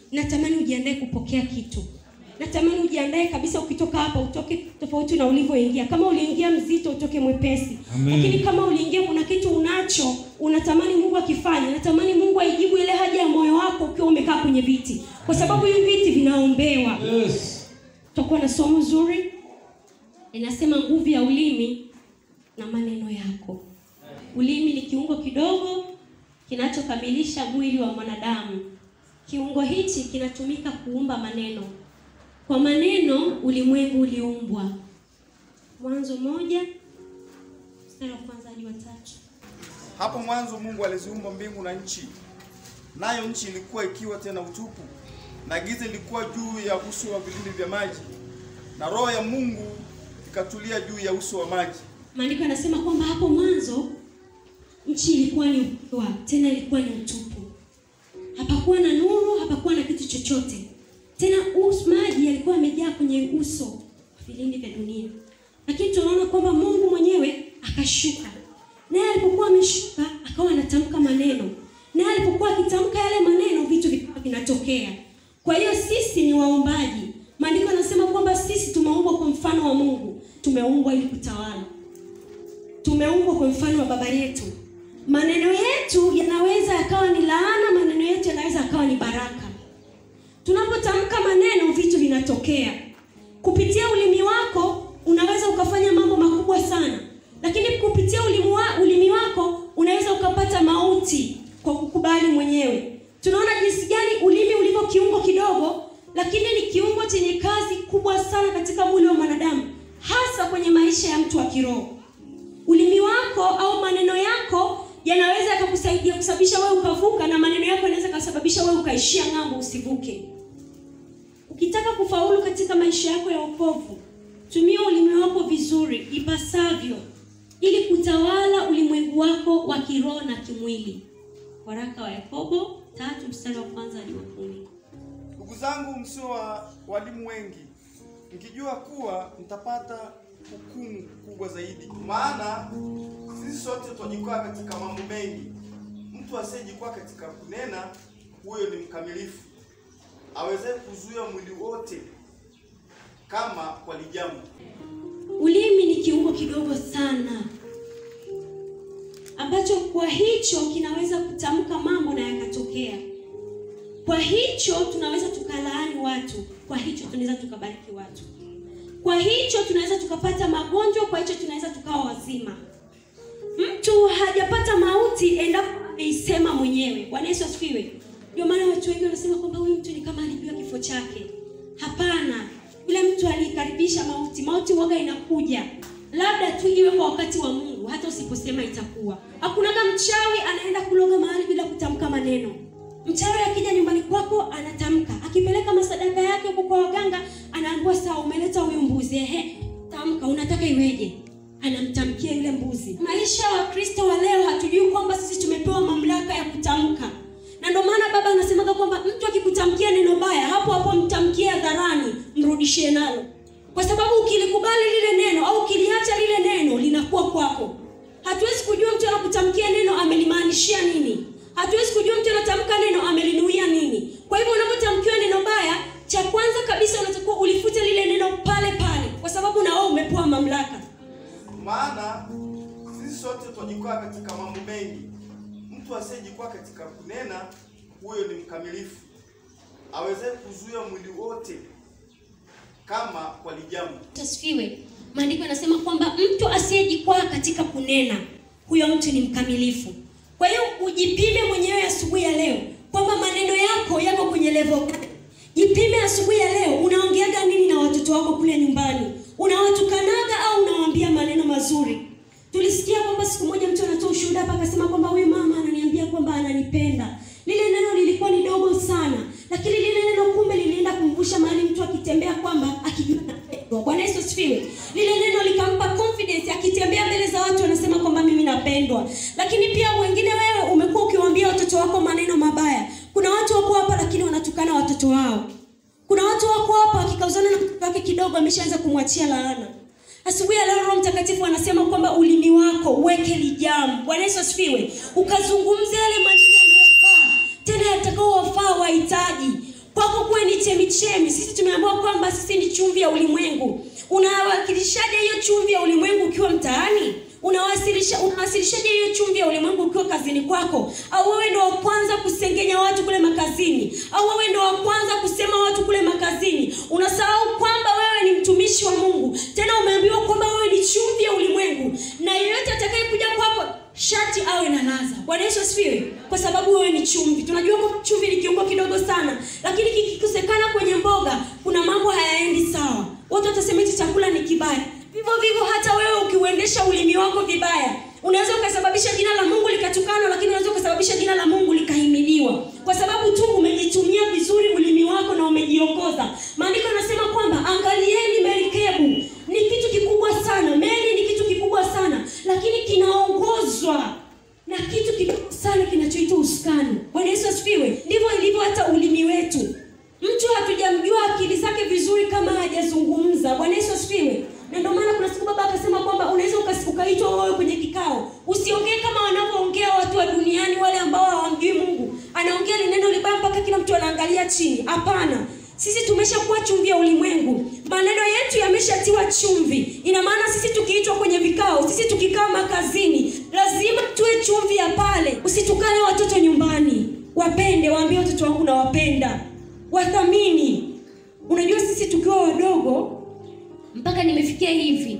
natamani ujiandae kupokea kitu natamani ujiandae kabisa ukitoka hapa utoke tofauti na ulivyoingia kama uliingia mzito utoke mwepesi Amen. lakini kama uliingia kuna kitu unacho unatamani mungu akifanye natamani mungu aijibu ile haja ya moyo wako ukiwa umekaa kwenye viti kwa sababu hivi viti vinaombewa Yes. tutakuwa na somo zuri inasema nguvu ya ulimi na maneno yako ulimi ni kiungo kidogo kinachokamilisha mwili wa mwanadamu kiungo hichi kinatumika kuumba maneno kwa maneno ulimwengu uliumbwa mwanzo moja mstari wa kwanza hadi wa tatu Hapo mwanzo Mungu aliziumba mbingu na nchi, nayo nchi ilikuwa ikiwa tena utupu, na giza lilikuwa juu ya uso wa vilindi vya maji, na roho ya Mungu ikatulia juu ya uso wa maji. maandiko yanasema kwamba hapo mwanzo nchi ilikuwa ni ukiwa tena ilikuwa ni utupu hapakuwa na nuru hapakuwa na kitu chochote tena us, maji yalikuwa yamejaa kwenye uso wa vilindi vya dunia lakini tunaona kwamba mungu mwenyewe akashuka naye alipokuwa ameshuka akawa anatamka maneno naye alipokuwa akitamka yale maneno vitu vikawa vinatokea kwa hiyo sisi ni waombaji maandiko yanasema kwamba sisi tumeumbwa kwa mfano wa mungu tumeumbwa ili kutawala tumeumbwa kwa mfano wa baba yetu maneno yetu yanaweza yakawa ni laana maneno yetu yanaweza yakawa ni baraka tunapotamka maneno vitu vinatokea kupitia ulimi wako unaweza ukafanya mambo makubwa sana lakini kupitia ulimi, wa, ulimi wako unaweza ukapata mauti kwa kukubali mwenyewe tunaona jinsi gani ulimi ulivyo kiungo kidogo lakini ni kiungo chenye kazi kubwa sana katika mwili wa mwanadamu hasa kwenye maisha ya mtu wa kiroho ulimi wako au maneno yako yanaweza yakakusaidia kusababisha wewe ukavuka na maneno yako yanaweza kusababisha wewe ukaishia ng'ambo usivuke ukitaka kufaulu katika maisha yako ya wokovu tumia ulimi wako vizuri ipasavyo ili kutawala ulimwengu wako wa kiroho na kimwili waraka wa yakobo tatu mstari wa kwanza hadi wa kumi Ndugu zangu, msio wa walimu wengi, mkijua kuwa mtapata hukumu kubwa zaidi. Maana sisi sote twajikwaa katika mambo mengi. Mtu asiyejikwaa katika kunena, huyo ni mkamilifu, awezaye kuzuia mwili wote kama kwa lijamu. ulimi ni kiungo kidogo sana ambacho kwa hicho kinaweza kutamka mambo na yakatokea kwa hicho tunaweza tukalaani watu kwa hicho tunaweza tukabariki watu kwa hicho tunaweza tukapata magonjwa kwa hicho tunaweza tukawa wazima mtu hajapata mauti endapo ameisema mwenyewe bwana yesu asifiwe ndio maana watu wengi wanasema kwamba huyu mtu ni kama alijua kifo chake hapana yule mtu alikaribisha mauti mauti waga inakuja labda tu iwe kwa wakati wa mungu hata usiposema itakuwa hakunaga mchawi anaenda kuloga mahali bila kutamka maneno mchawi akija nyumbani kwako anatamka akipeleka masadaka yake huko kwa waganga anaambiwa sawa umeleta huyu mbuzi ehe tamka unataka iweje anamtamkia yule mbuzi maisha ya wakristo wa leo hatujui kwamba sisi tumepewa mamlaka ya kutamka na ndio maana baba anasemaga kwamba mtu akikutamkia neno baya hapo hapo mtamkie hadharani mrudishie nalo kwa sababu ukilikubali lile neno au ukiliacha lile neno linakuwa kwako hatuwezi kujua mtu anakutamkia neno amelimaanishia nini hatuwezi kujua mtu anatamka neno amelinuia nini kwa hivyo unapotamkiwa neno baya cha kwanza kabisa unatakiwa ulifute lile neno pale pale kwa sababu na wewe umepewa mamlaka Maana sisi sote twajikwaa katika mambo mengi. Mtu asiyejikwaa katika kunena, huyo ni mkamilifu, awezaye kuzuia mwili wote kama kwa lijamu. tasifiwe maandiko yanasema kwamba mtu asiyejikwaa katika kunena huyo mtu ni mkamilifu kwa hiyo ujipime mwenyewe asubuhi ya leo kwamba maneno yako yako kwenye level gani jipime asubuhi ya leo unaongeaga nini na watoto wako kule nyumbani unawatukanaga au unawaambia maneno mazuri tulisikia kwamba siku moja mtu anatoa ushuhuda hapa akasema kwamba huyu mama ananiambia kwamba ananipenda lile neno lilikuwa ni dogo sana lakini lile neno kumbe lilienda kumvusha mahali mtu akitembea kwamba akijua anapendwa bwana yesu asifiwe lile neno likampa confidence akitembea mbele za watu anasema kwamba mimi napendwa lakini pia wengine wewe umekuwa ukiwaambia watoto wako maneno mabaya kuna watu wako hapa lakini wanatukana watoto wao kuna watu wako hapa akikauzana na mtoto wake kidogo ameshaanza kumwachia laana asubuhi ya leo roho mtakatifu anasema kwamba ulimi wako uweke lijamu bwana yesu asifiwe ukazungumza yale maneno yanayofaa tena yatakaowafaa wahitaji kwa chemichemi sisi tumeambiwa kwamba sisi ni chumvi ya ulimwengu unawakilishaje hiyo chumvi ya ulimwengu ukiwa mtaani unawasilisha unawasilishaje hiyo chumvi ya ulimwengu ukiwa kazini kwako au wewe ndo wa kwanza kusengenya watu kule makazini au wewe ndo wa kwanza kusema watu kule makazini unasahau kwamba wewe ni mtumishi wa mungu tena umeambiwa kwamba wewe ni chumvi ya ulimwengu na yeyote atakayekuja kwako shati awe na laza bwana yesu asifiwe kwa sababu wewe ni chumvi tunajua kwamba chumvi ni kiungo kidogo sana lakini kikikosekana kwenye mboga kuna mambo hayaendi sawa watu watasema hichi chakula ni kibaya vivyo vivyo hata wewe ukiuendesha ulimi wako vibaya unaweza ukasababisha jina la mungu likatukana lakini unaweza ukasababisha jina la mungu likahimiliwa kwa sababu tu umejitumia vizuri ulimi wako na umejiongoza maandiko yanasema kwamba angalieni merikebu ni kitu kikubwa sana meli ni kitu kikubwa sana lakini kinaongozwa na kitu kidogo sana kinachoitwa usukani bwana yesu asifiwe ndivyo ilivyo hata ulimi wetu mtu hatujamjua akili zake vizuri kama hajazungumza bwana yesu asifiwe na ndio maana kuna siku baba akasema kwamba unaweza ukas- ukaitwa wewe kwenye kikao usiongee kama wanavyoongea watu wa duniani wale ambao hawamjui mungu anaongea lineno libaya mpaka kila mtu anaangalia chini hapana sisi tumeshakuwa chumvi ya ulimwengu maneno yetu yameshatiwa chumvi ina maana sisi tukiitwa kwenye vikao sisi tukikaa makazini lazima tuwe chumvi ya pale usitukane watoto nyumbani wapende waambie watoto wangu nawapenda wathamini unajua sisi tukiwa wadogo mpaka nimefikia hivi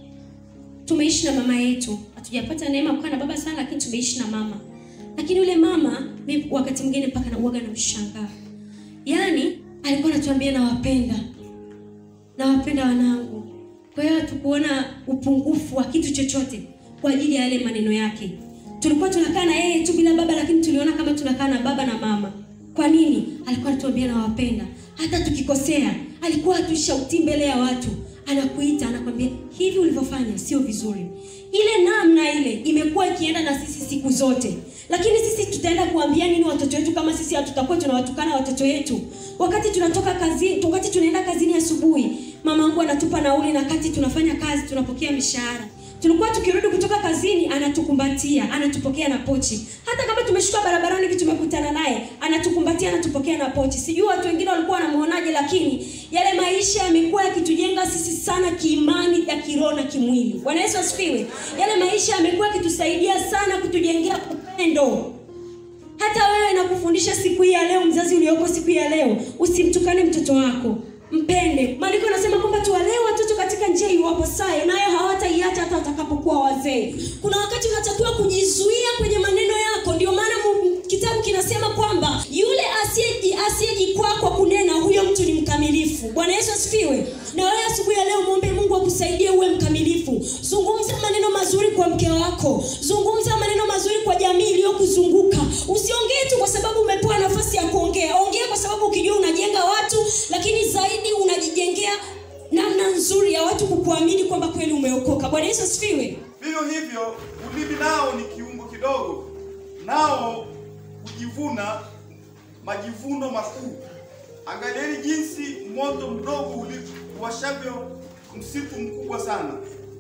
tumeishi na mama yetu hatujapata neema kukaa na baba sana lakini tumeishi na mama lakini yule mama mi wakati mwingine mpaka nauaga na mshangaa yaani alikuwa anatuambia nawapenda nawapenda wanangu kwa hiyo hatukuona upungufu wa kitu chochote kwa ajili ya yale maneno yake tulikuwa tunakaa na yeye tu bila baba lakini tuliona kama tunakaa na baba na mama kwa nini alikuwa anatuambia nawapenda hata tukikosea alikuwa hatushautii mbele ya watu anakuita anakwambia hivi ulivyofanya sio vizuri ile namna ile imekuwa ikienda na sisi siku zote lakini sisi tutaenda kuambia nini watoto wetu kama sisi hatutakuwa tunawatukana watoto wetu wakati tunatoka kazini wakati tunaenda kazini asubuhi mama yangu anatupa nauli na kati tunafanya kazi tunapokea mishahara tulikuwa tukirudi kutoka kazini anatukumbatia anatupokea na pochi hata kama tumeshuka barabarani hivi tumekutana naye anatukumbatia anatupokea na pochi sijui watu wengine walikuwa wanamuonaje lakini yale maisha yamekuwa yakitujenga sisi sana kiimani ya kiroho na kimwili bwana yesu asifiwe yale maisha yamekuwa yakitusaidia sana kutujengea upendo hata wewe nakufundisha siku hii ya leo mzazi ulioko siku hii ya leo usimtukane mtoto wako mpende maandiko anasema kwamba tuwalee watoto katika njia iwapasayo nayo hawataiacha hata watakapokuwa wazee kuna wakati unatakiwa kujizuia kwenye maneno yako ndio maana mu- kitabu kinasema kwamba yule asiyeji- asiyejikwaa kwa kunena huyo mtu ni mkamilifu bwana yesu asifiwe na wewe asubuhi ya leo mwombe mungu akusaidie uwe mkamilifu zungumza maneno mazuri kwa mke wako zungumza maneno mazuri kwa jamii iliyokuzunguka usiongee tu kwa sababu umepewa nafasi ya kuongea ongea kwa sababu ukijua unajenga watu lakini zaidi unajijengea namna nzuri ya watu kukuamini kwamba kweli umeokoka bwana yesu asifiwe vivyo hivyo ulimi nao ni kiungo kidogo nao hujivuna majivuno makuu angalieni jinsi moto mdogo uli- uwashavyo msitu mkubwa sana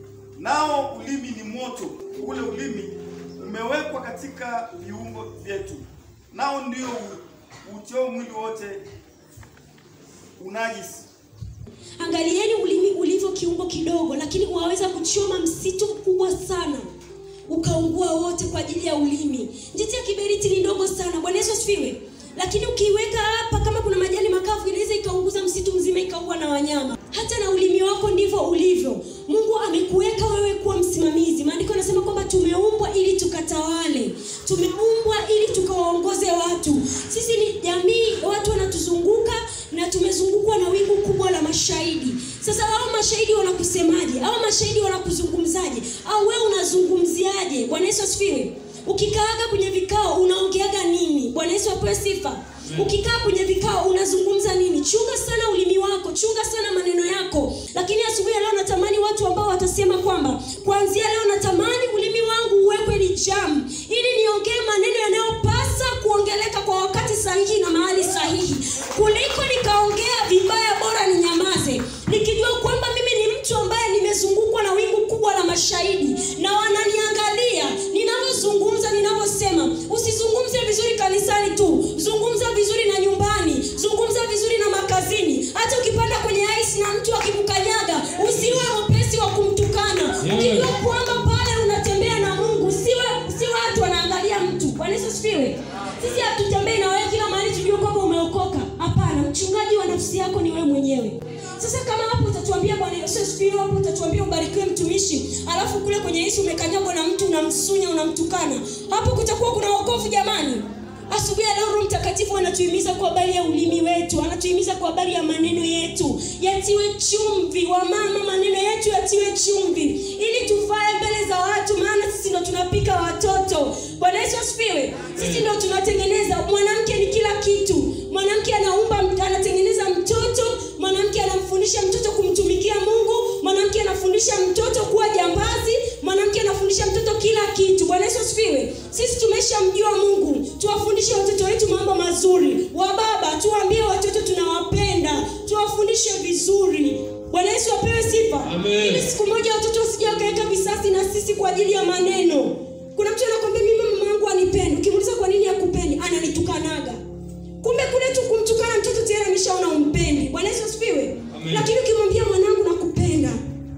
nao ulimi ni moto ule ulimi umewekwa katika viungo vyetu nao ndio utio mwili wote unajisi angalieni ulimi ulivyo kiungo kidogo lakini waweza kuchoma msitu mkubwa sana ukaungua wote kwa ajili ya ulimi njiti ya kiberiti ni ndogo sana bwana yesu asifiwe lakini ukiiweka hapa kama kuna majani makavu inaweza ikaunguza msitu mzima ikaua na wanyama hata na ulimi wako ndivyo ulivyo mungu amekuweka wewe kuwa msimamizi maandiko anasema kwamba tumeumbwa ili tukatawale tumeumbwa ili tukawaongoze watu sisi ni jamii watu wanatuzunguka na tumezungukwa na wingu kubwa la mashahidi sasa hao mashahidi wanakusemaje hao mashahidi wanakuzungumzaje au wewe unazungumziaje bwana yesu asifiwe ukikaaga kwenye vikao unaongeaga nini bwana yesu apewe sifa ukikaa kwenye vikao unazungumza nini chunga sana ulimi wako chunga sana maneno yako lakini asubuhi ya leo natamani watu ambao watasema kwamba kuanzia leo natamani ulimi wangu uwekwe ni jam ili niongee maneno yanayopasa kuongeleka kwa wakati sahihi na mahali sahihi kuliko nikaongea vibaya bora ninyamaze nikijua kwamba mimi ni mtu ambaye nimezungukwa na wingu kubwa la mashahidi na wananiangalia ninavyozungumza ninavyosema usizungumze vizuri kanisani tu zungumza vizuri na nyumbani zungumza vizuri na maka mchungaji wa nafsi yako ni wewe mwenyewe sasa kama hapo utatuambia bwana yesu asifiwe hapo utatuambia ubarikiwe mtumishi alafu kule kwenye yesu umekanyagwa na mtu unamsunya unamtukana hapo kutakuwa kuna wokovu jamani asubuhi ya leo roho mtakatifu anatuhimiza kwa habari ya ulimi wetu anatuhimiza kwa habari ya maneno yetu yatiwe chumvi wamama maneno yetu yatiwe chumvi ili tufae mbele za watu maana sisi ndo tunapika watoto bwana yesu asifiwe sisi ndo tunatengeneza mwanamke ni kila kitu mwanamke anaumba anatengeneza mtoto mwanamke anamfundisha mtoto kumtumikia mungu mwanamke anafundisha mtoto kuwa jambazi mwanamke anafundisha mtoto kila kitu bwana yesu asifiwe sisi tumeshamjua mungu tuwafundishe watoto wetu mambo mazuri wababa tuwaambie watoto tunawapenda tuwafundishe vizuri bwana yesu apewe sifa Amen. ili siku moja watoto wasija wakaweka visasi na sisi kwa ajili ya maneno kuna mtu anakwambia mimi mama yangu anipendi ukimuuliza kwa nini akupendi ananitukanaga kumbe kule tu kumtukana mtoto tayari ameshaona umpendi bwana yesu asifiwe Amen. lakini ukimwambia mwanangu nakupenda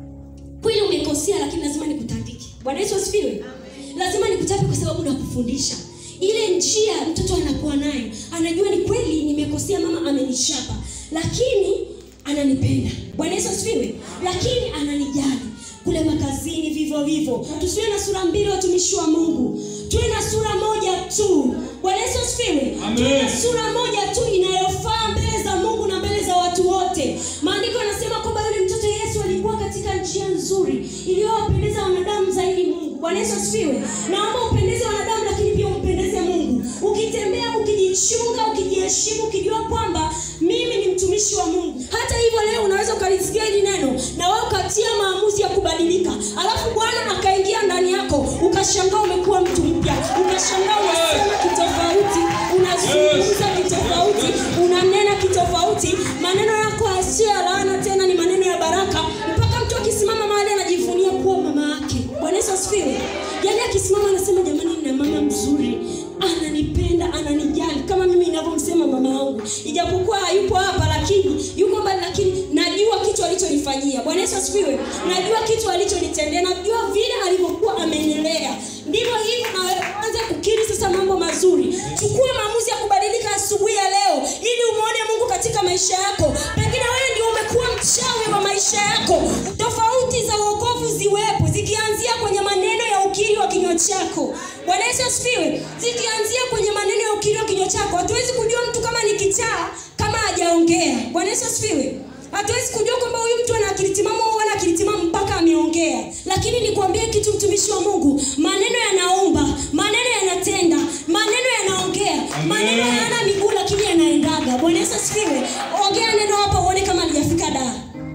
kweli umekosea lakini lazima nikutandike bwana yesu asifiwe lazima nikutape kwa sababu nakufundisha ile njia mtoto anakuwa nayo anajua ni kweli nimekosea mama amenishapa lakini ananipenda bwana yesu asifiwe lakini ananijali kule makazini vivyo hivyo tusiwe na sura mbili watumishi wa mungu tuwe na sura moja tu bwana yesu asifiwe Amen. tuwe na sura moja tu inayofaa mbele za mungu na mbele za watu wote maandiko yanasema kwamba yule mtoto yesu alikuwa katika njia nzuri iliyowapendeza wanadamu zaidi mungu bwana yesu asifiwe naomba upendeze wanadamu lakini pia umpendeze mungu ukitembea ukijichunga ukijiheshimu ukijua kwamba mimi ni mtumishi wa mungu hata hivyo leo unaweza ukalisikia hili neno na wewe ukatia maamuzi ya kubadilika alafu bwana akaingia ndani yako ukashangaa umekuwa mtu mpya ukashangaa unasema kitofauti unazungumza kitofauti unanena kitofauti maneno yako asio ya laana tena ni maneno ya baraka mpaka mtu akisimama mahali anajivunia kuwa mama yake bwana yesu asifiwe yaani akisimama anasema jamani nina mama mzuri ananipenda ananijali kama mimi ninavyomsema mama yangu ijapokuwa hayupo hapa lakini yuko mbali lakini najua kitu alichonifanyia bwana yesu asifiwe najua kitu alichonitendea najua vile alivyokuwa amenilea ndivyo hivi naanza kukiri sasa mambo mazuri chukua maamuzi ya kubadilika asubuhi ya leo ili umwone mungu katika maisha yako pengine wewe ndio umekuwa mchawi wa maisha yako tofauti za uokovu ziwepo zikianzia kwenye maneno ya ukiri wa kinywa chako bwana yesu asifiwe zikianzia kwenye maneno ya ukiri wa kinywa chako hatuwezi kujua mtu kama ni kichaa kama hajaongea bwana yesu asifiwe hatuwezi kujua kwamba huyu mtu ana akili timamu au ana akili timamu mpaka ameongea lakini nikwambie kitu mtumishi wa mungu maneno yanaumba maneno yanatenda maneno yanaongea maneno hayana miguu lakini yanaendaga bwana yesu asifiwe ongea neno hapa uone kama alijafika daa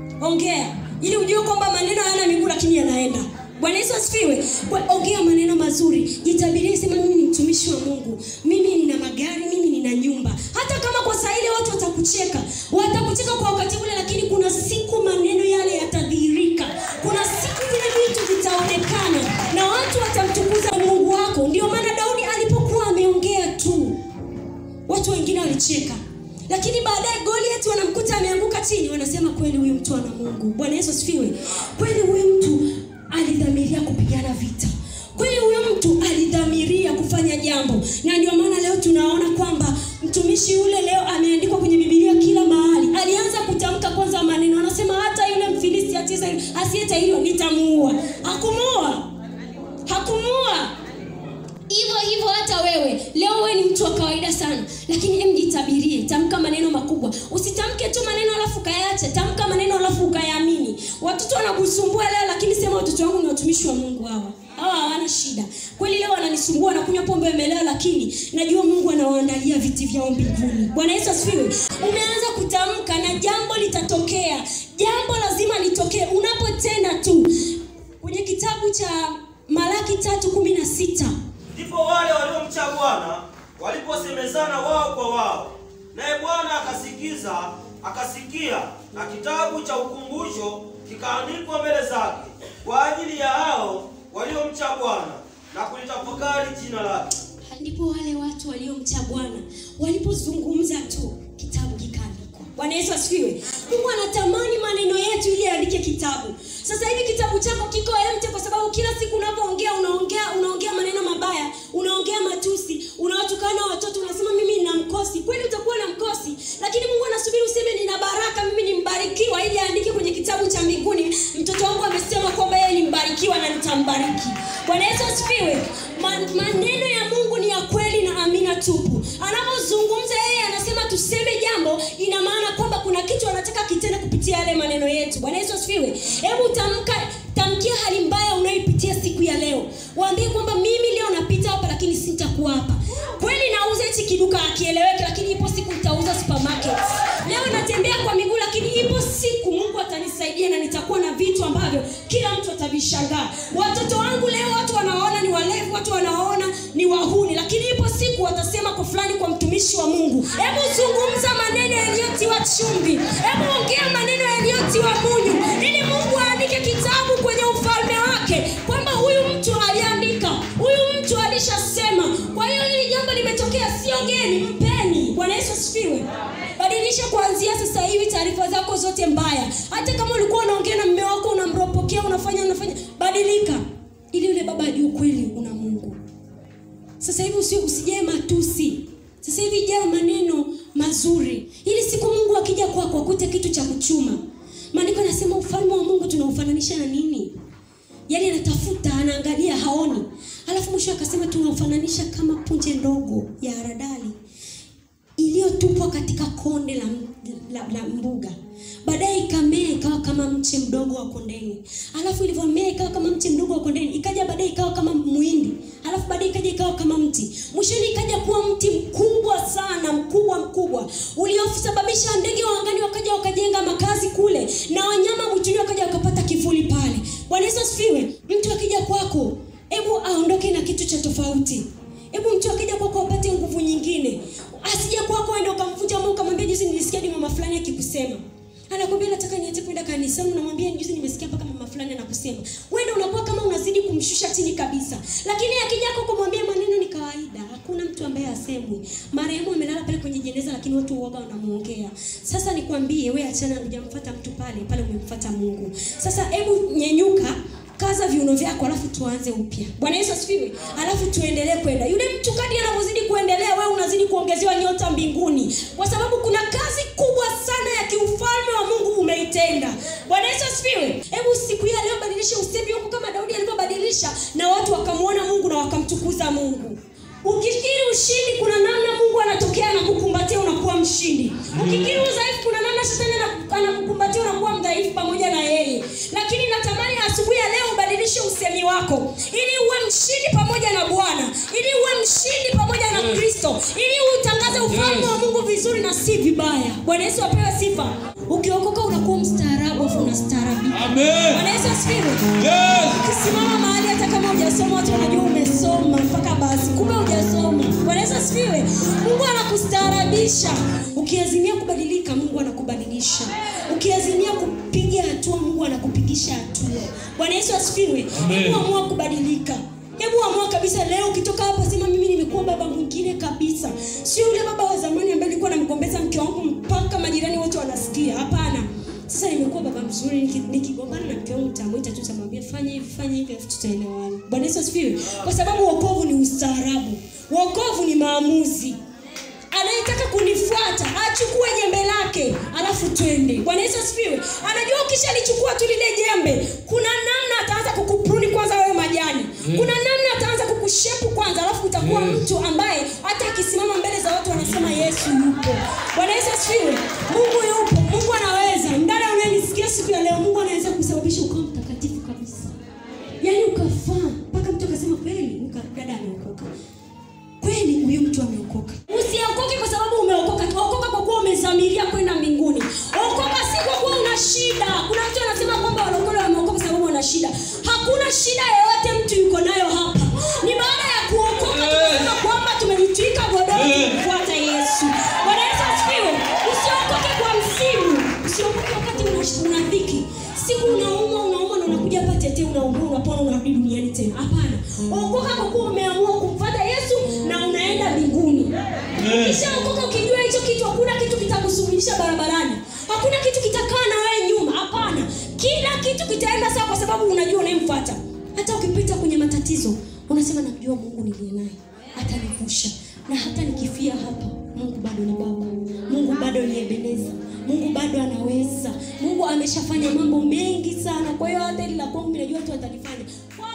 ongea ili ujue kwamba maneno hayana miguu lakini yanaenda bwana yesu asifiwe Kwa- ongea maneno mazuri jitabirie sema mimi ni mtumishi wa mungu mimi nina magari mimi nina nyumba hata kama kwa saa ile watu watakucheka watakucheka kwa wakati ule lakini kuna siku maneno yale yatadhihirika kuna siku vile vitu vitaonekana na watu watamtukuza mungu wako ndio maana daudi alipokuwa ameongea tu watu wengine walicheka lakini baadaye goliati wanamkuta ameanguka chini wanasema kweli huyu mtu ana mungu bwana yesu asifiwe kweli huyu mtu alidhamiria kupigana vita kweli huyu mtu alidhamiria kufanya jambo na ndio maana leo tunaona kwamba mtumishi yule leo ameandikwa kwenye bibilia kila mahali alianza kutamka kwanza maneno anasema hata yule mfilisti asiyetahiriwa nitamuua hakumuua hakumuua hivyo hivyo hata wewe leo wewe ni mtu wa kawaida sana lakini em jitabirie tamka maneno makubwa usitamke tu maneno alafu ukayaacha tamka maneno alafu ukayaamini watoto wanakusumbua leo lakini sema watoto wangu ni watumishi wa mungu hawa hawa hawana shida kweli leo wananisumbua nakunywa pombe wamelewa lakini najua mungu anawaandalia viti vyao mbinguni bwana yesu asifiwe umeanza kutamka na jambo litatokea jambo lazima litokee unapotenda tu kwenye kitabu cha malaki tatu kumi na sita ndipo wale waliomcha bwana waliposemezana wao kwa wao naye bwana akasikiza akasikia na kitabu cha ukumbusho kikaandikwa mbele zake kwa ajili ya hao waliomcha bwana na kulitafakari jina lake ndipo wale watu waliomcha bwana walipozungumza tu kitabu kikaandikwa bwana yesu asifiwe mungu anatamani maneno yetu ili aandike kitabu sasa hivi kitabu chako kiko empty kwa sababu kila siku unavyoongea unaongea unaongea maneno mabaya unaongea matusi unawatukana watoto unasema mimi nina mkosi kweli utakuwa na mkosi lakini mungu anasubiri asifiwe Ma- maneno ya mungu ni ya kweli na amina tupu anapozungumza yeye anasema tuseme jambo ina maana kwamba kuna kitu anataka kitende kupitia yale maneno yetu bwana yesu asifiwe hebu tamka tamkia hali mbaya unayoipitia siku ya leo waambie kwamba mimi leo napita hapa lakini sitakuwa hapa kweli nauza hichi kiduka akieleweke lakini ipo siku nitauza supermarket leo natembea kwa miguu lakini ipo siku mungu atanisaidia na nitakuwa na vitu ambavyo kila mtu atavishangaa watoto wangu leo watu wanawaona ni walevu watu wanawaona ni wahuni lakini ipo siku watasema kwa fulani kwa mtumishi wa mungu hebu zungumza maneno yaliyotiwa chumvi hebu ongea maneno yaliyotiwa munyu ili mungu aandike kitabu kwenye ufalme wake kwamba huyu mtu aliandika huyu mtu alishasema kwa hiyo hili jambo limetokea siongeni mpeni bwana yesu asifiwe badilisha kuanzia sasa hivi taarifa zako zote mbaya hata kama ulikuwa unaongea na mme wako unamropokea unafanya unafanya badilika ili yule baba ajue kweli una mungu sasa hivi usi, usijae matusi sasa hivi jaa maneno mazuri ili siku mungu akija kwako akute kitu cha kuchuma maandiko anasema ufalme wa mungu tunaufananisha na nini yaani anatafuta anaangalia haoni alafu mwisho akasema tunaufananisha kama punje ndogo ya haradali iliyotupwa katika konde la, la, la mbuga baadaye ikamea ikawa kama mche mdogo wa kondeni alafu ilivyomea ikawa kama mche mdogo wa kondeni ikaja baadaye ikawa kama mwindi alafu baadaye ikaja ikawa kama mti mwishoni ikaja kuwa mti mkubwa sana mkubwa mkubwa uliosababisha ndege wa angani wakaja wakajenga makazi kule na wanyama mwituni wakaja wakapata kivuli pale bwana yesu asifiwe mtu akija kwako hebu aondoke na kitu cha tofauti hebu mtu akija kwako apate nguvu nyingine asije kwako ende ukamvunja moyo ukamwambia juzi nilisikia ni mama fulani akikusema anakwambia nataka niache kwenda kanisani unamwambia juzi nimesikia mpaka mama fulani anakusema wenda unakuwa kama unazidi kumshusha chini kabisa lakini akija kwako kumwambia maneno ni kawaida hakuna mtu ambaye asemwi marehemu amelala pale kwenye jeneza lakini watu uoga wanamuongea sasa nikwambie we achana hujamfuata mtu pale pale umemfuata mungu sasa hebu nyenyuka kaza viuno vyako alafu tuanze upya bwana yesu asifiwe alafu tuendelee kwenda yule mtu kadi anavyozidi kuendelea wewe unazidi kuongezewa nyota mbinguni kwa sababu kuna kazi kubwa sana ya kiufalme wa mungu umeitenda bwana yesu asifiwe hebu siku hiyo leo badilisha usemi wako kama daudi alivyobadilisha na watu wakamwona mungu na wakamtukuza mungu ukifikiri ushindi kuna namna mungu anatokea anakukumbatia unakuwa mshindi ukifikiri udhaifu kuna namna shetani ana- anakukumbatia unakuwa mdhaifu pamoja na yeye lakini natamani asubuhi ya leo ubadilishe usemi wako ili uwe mshindi pamoja na bwana ili uwe mshindi pamoja na kristo ili utangaze ufalme wa mungu vizuri na si vibaya bwana yesu apewe sifa ukiokoka unakuwa mstaarabu afu unastaarabika Amen. bwana yesu asifiwe Yes. ukisimama mahali hata kama hujasoma watu wanajua umesoma mpaka basi kumbe hujasoma bwana yesu asifiwe mungu anakustaarabisha ukiazimia kubadilika mungu anakubadilisha ukiazimia kupiga hatua mungu anakupigisha hatua bwana yesu asifiwe Amen. hebu amua kubadilika hebu amua kabisa leo ukitoka hapa sema mimi nimekuwa baba mwingine kabisa sio yule baba wa zamani ambaye nilikuwa namgombeza mke wangu mpaka majirani wote wanasikia hapana sasa nimekuwa baba mzuri niki- nikigombana na mke wangu tamwita tu tamwambia fanya hivi fanya hivi afu tutaelewana bwana yesu asifiwe kwa sababu wokovu ni ustaarabu wokovu ni maamuzi anayetaka kunifuata achukue jembe lake alafu twende bwana yesu asifiwe anajua ukishalichukua tu lile jembe kuna namna ataanza kukupruni kwanza wewe majani kuna namna ataanza kukushepu kwanza alafu utakuwa mtu ambaye hata akisimama mbele za watu wanasema yesu yupo bwana yesu asifiwe mungu yupo mungu anaweza mdada unayenisikia siku ya leo mungu anaweza kusababisha ukawa mtakatifu kabisa yaani ukafaa mpaka mtu akasema kweli uka- dada ameokoka kweli huyu mtu ameokoka usiokoke kwa sababu umeokoka okoka kwa kuwa umezamiria kwenda mbinguni okoka si kwa kuwa una shida kuna mtu anasema kwamba walokole wameokoka kwa sababu wana shida hakuna shida yoyote mtu yuko nayo hapa ni baada ya kuokoka tunasema kwamba tumejitwika godoro kumfuata yesu bwana yesu asifiwe usiokoke kwa msimu usiokoke wakati una- una dhiki siku unaumwa unaumwa na unakuja hapa tete unaumwa unapona unarudi duniani tena hapana okoka kwa kuwa umeamua kumfuata yesu na unaenda mbinguni ukishaokoka ukijua hicho kitu hakuna kitu kitakusuluhisha barabarani hakuna kitu kitakaa na wewe nyuma hapana kila kitu kitaenda sawa kwa sababu unajua unayemfuata hata ukipita kwenye matatizo unasema namjua mungu niliye naye atanivusha na hata nikifia hapa mungu bado ni baba mungu bado ni ebeneza mungu bado anaweza mungu ameshafanya mambo mengi sana kwa hiyo hata ili la kwangu mi najua tu atalifanya kwa